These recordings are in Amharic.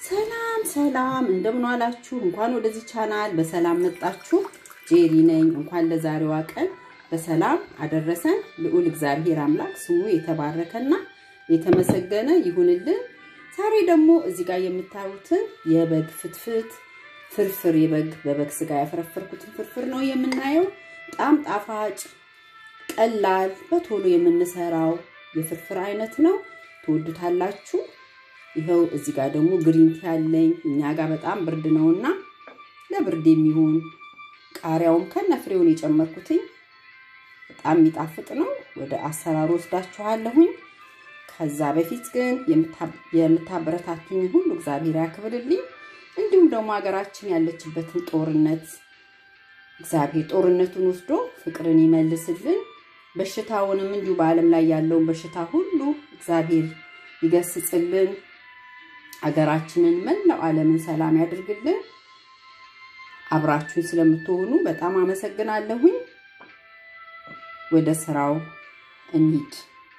ሰላም ሰላም፣ እንደምን ዋላችሁ? እንኳን ወደዚህ ቻናል በሰላም መጣችሁ። ጄሪ ነኝ። እንኳን ለዛሬዋ ቀን በሰላም አደረሰን። ልዑል እግዚአብሔር አምላክ ስሙ የተባረከና የተመሰገነ ይሁንልን። ዛሬ ደግሞ እዚህ ጋር የምታዩትን የበግ ፍትፍት ፍርፍር፣ የበግ በበግ ስጋ ያፈረፈርኩትን ፍርፍር ነው የምናየው። በጣም ጣፋጭ ቀላል፣ በቶሎ የምንሰራው የፍርፍር አይነት ነው። ትወዱታላችሁ። ይኸው እዚህ ጋር ደግሞ ግሪንቲ ያለኝ እኛ ጋር በጣም ብርድ ነውና ለብርድ የሚሆን ቃሪያውም ከነፍሬውን የጨመርኩትኝ በጣም የሚጣፍጥ ነው። ወደ አሰራሩ ወስዳችኋለሁኝ። ከዛ በፊት ግን የምታበረታቱኝ ሁሉ እግዚአብሔር ያክብርልኝ። እንዲሁም ደግሞ ሀገራችን ያለችበትን ጦርነት እግዚአብሔር ጦርነቱን ወስዶ ፍቅርን ይመልስልን። በሽታውንም እንዲሁ በዓለም ላይ ያለውን በሽታ ሁሉ እግዚአብሔር ይገስጽልን። ሀገራችንን መላው ዓለምን ሰላም ያድርግልን። አብራችሁን ስለምትሆኑ በጣም አመሰግናለሁኝ። ወደ ስራው እንሂድ።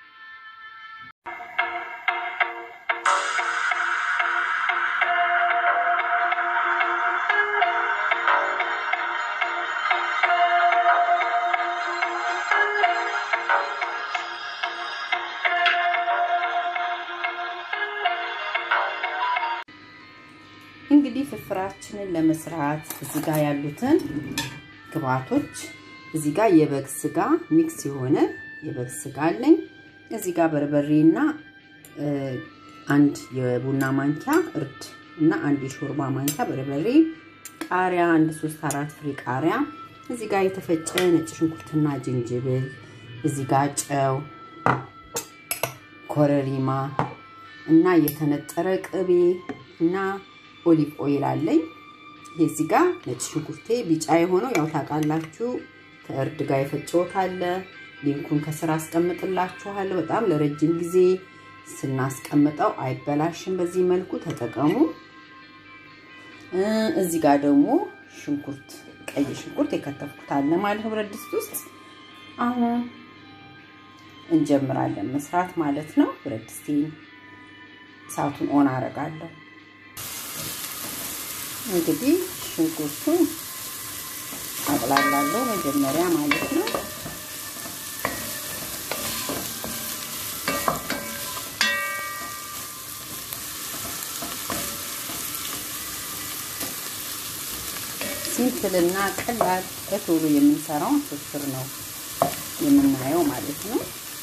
እንግዲህ ፍርፍራችንን ለመስራት እዚህ ጋር ያሉትን ግብአቶች እዚህ ጋር የበግ ስጋ ሚክስ የሆነ የበግ ስጋ አለኝ። እዚህ ጋር በርበሬና አንድ የቡና ማንኪያ እርድ እና አንድ የሾርባ ማንኪያ በርበሬ፣ ቃሪያ አንድ ሶስት አራት ፍሬ ቃሪያ፣ እዚህ ጋር የተፈጨ ነጭ ሽንኩርትና ዝንጅብል፣ እዚህ ጋር ጨው፣ ኮረሪማ እና የተነጠረ ቅቤ እና ኦሊቭ ኦይል አለኝ። የዚህ ጋር ነጭ ሽንኩርቴ ቢጫ የሆነው ያው ታውቃላችሁ ከእርድ ጋር የፈጨሁት አለ። ሊንኩን ከስራ አስቀምጥላችኋለሁ። በጣም ለረጅም ጊዜ ስናስቀምጠው አይበላሽም። በዚህ መልኩ ተጠቀሙ። እዚህ ጋር ደግሞ ሽንኩርት፣ ቀይ ሽንኩርት የከተፍኩት አለ ማለት ነው ብረት ድስት ውስጥ። አሁን እንጀምራለን መስራት ማለት ነው። ብረት ድስቴን እሳቱን ኦን አረጋለሁ። እንግዲህ ሽንኩርቱን አቅላላለሁ መጀመሪያ ማለት ነው። ሲምፕልና ቀላል በቶሎ የምንሰራውን ፍርፍር ነው የምናየው ማለት ነው።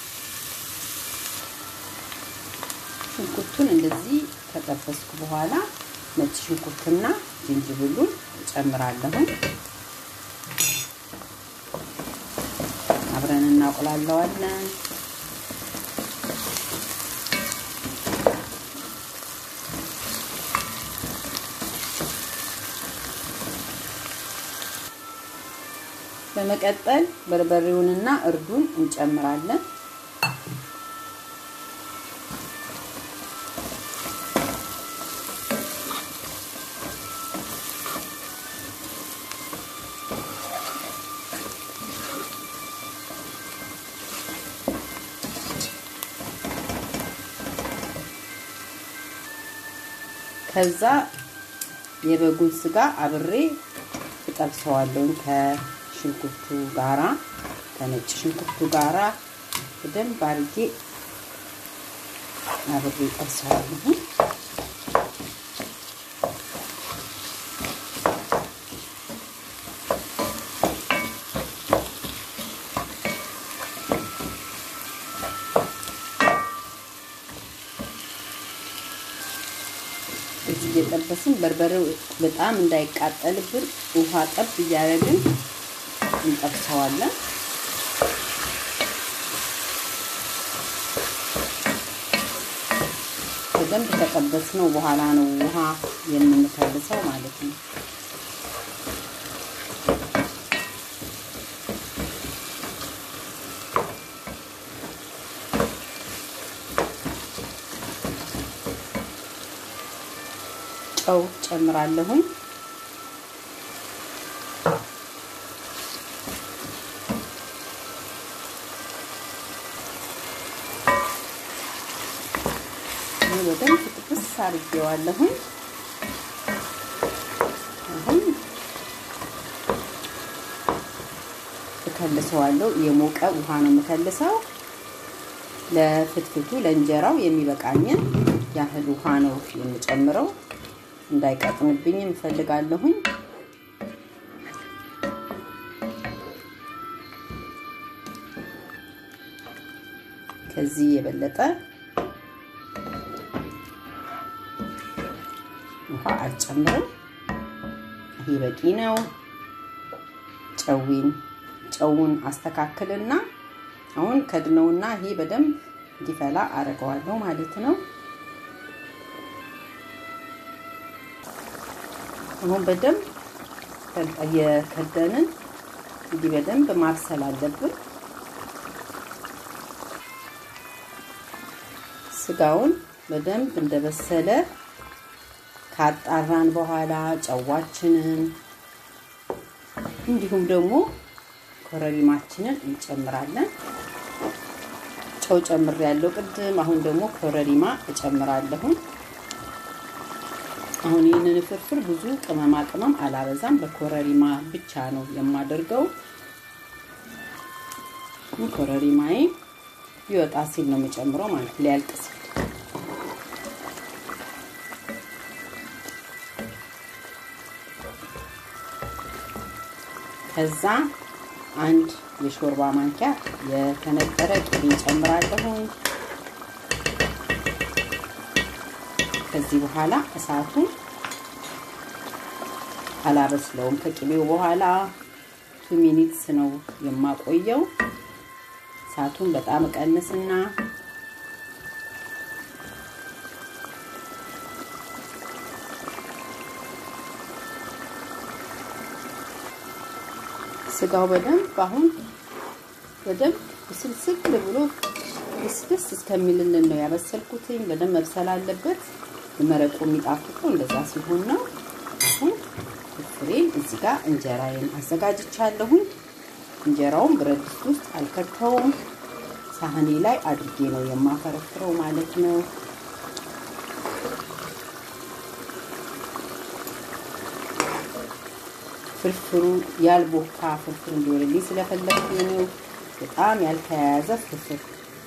ሽንኩርቱን እንደዚህ ከጠበስኩ በኋላ ነጭ ሽንኩርትና ዝንጅብሉን እጨምራለሁ። አብረን እናቁላለዋለን። በመቀጠል በርበሬውንና እርዱን እንጨምራለን። ከዛ የበጉን ስጋ አብሬ እጠብሰዋለሁ ከሽንኩርቱ ጋራ ከነጭ ሽንኩርቱ ጋራ በደንብ አድርጌ አብሬ እጠብሰዋለሁ። እየጠበስን በርበሬው በጣም እንዳይቃጠልብን ውሃ ጠብ እያደረግን እንጠብሰዋለን። በደንብ ከጠበስነው በኋላ ነው ውሃ የምንከልሰው ማለት ነው። ጨው ጨምራለሁኝ። በደንብ ጥብስ አድርጌዋለሁኝ። እከልሰዋለሁ። የሞቀ ውሃ ነው የምከልሰው። ለፍትፍቱ ለእንጀራው የሚበቃኝን ያህል ውሃ ነው የምጨምረው። እንዳይቀጥንብኝ እንፈልጋለሁኝ። ከዚህ የበለጠ ውሃ አልጨምርም። ይሄ በቂ ነው። ጨዊን ጨውን አስተካክልና አሁን ከድነውና ይሄ በደንብ እንዲፈላ አደርገዋለሁ ማለት ነው። አሁን በደንብ የከደንን እንዲህ በደንብ ማብሰል አለብን። ስጋውን በደንብ እንደበሰለ ካጣራን በኋላ ጨዋችንን እንዲሁም ደግሞ ኮረሪማችንን እንጨምራለን። ጨው ጨምር ያለው ቅድም። አሁን ደግሞ ኮረሪማ እጨምራለሁ። አሁን ይህንን ፍርፍር ብዙ ቅመማ ቅመም አላበዛም፣ በኮረሪማ ብቻ ነው የማደርገው። ኮረሪማዬ ሊወጣ ሲል ነው የምጨምረው ማለት ሊያልቅ ሲል ከዛ አንድ የሾርባ ማንኪያ የተነጠረ ቅቤ ጨምራለሁኝ። ከዚህ በኋላ እሳቱን አላበስለውም። ከቅቤው በኋላ ቱ ሚኒትስ ነው የማቆየው። እሳቱን በጣም እቀንስና ስጋው በደንብ አሁን በደንብ ስልስል ብሎ ደስ እስከሚልልን ነው ያበሰልኩትኝ። በደንብ መብሰል አለበት። መረቁ የሚጣፍጠው እንደዛ ሲሆን ነው። አሁን ፍሬን እዚህ ጋር እንጀራዬን አዘጋጅቻለሁኝ። እንጀራውን ብረት ድስት ውስጥ አልከተውም። ሳህኔ ላይ አድርጌ ነው የማፈረፍረው ማለት ነው። ፍርፍሩ ያልቦካ ፍርፍር እንዲሆንልኝ ስለፈለግኩ ነው። በጣም ያልተያያዘ ፍርፍር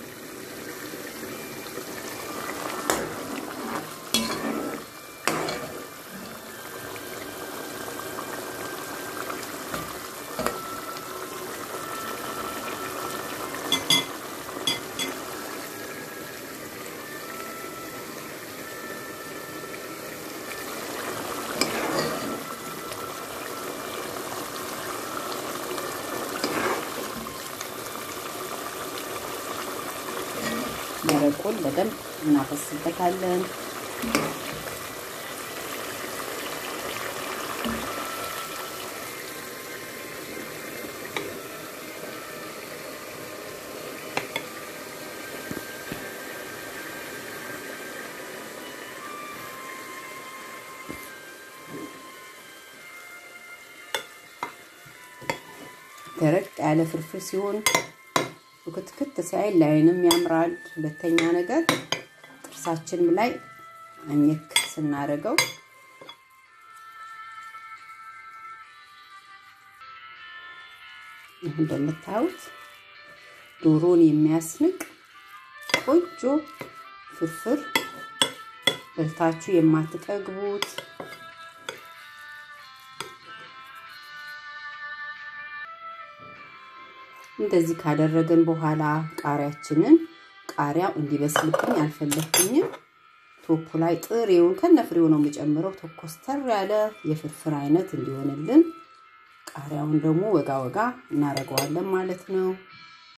መረቁን በደንብ እናፈስበታለን። ደረቅ ያለ ፍርፍር ሲሆን ክትክት ሲያይ ላይንም ያምራል። ሁለተኛ ነገር ጥርሳችንም ላይ አኘክ ስናደርገው ይህ እንደምታዩት ዶሮን የሚያስንቅ ቆንጆ ፍርፍር በልታችሁ የማትጠግቡት እንደዚህ ካደረግን በኋላ ቃሪያችንን ቃሪያው እንዲበስልብኝ አልፈለግኩኝም። ቶፑ ላይ ጥሬውን ከነፍሬው ነው የምጨምረው። ተኮስተር ያለ የፍርፍር አይነት እንዲሆንልን ቃሪያውን ደግሞ ወጋ ወጋ እናደርገዋለን ማለት ነው።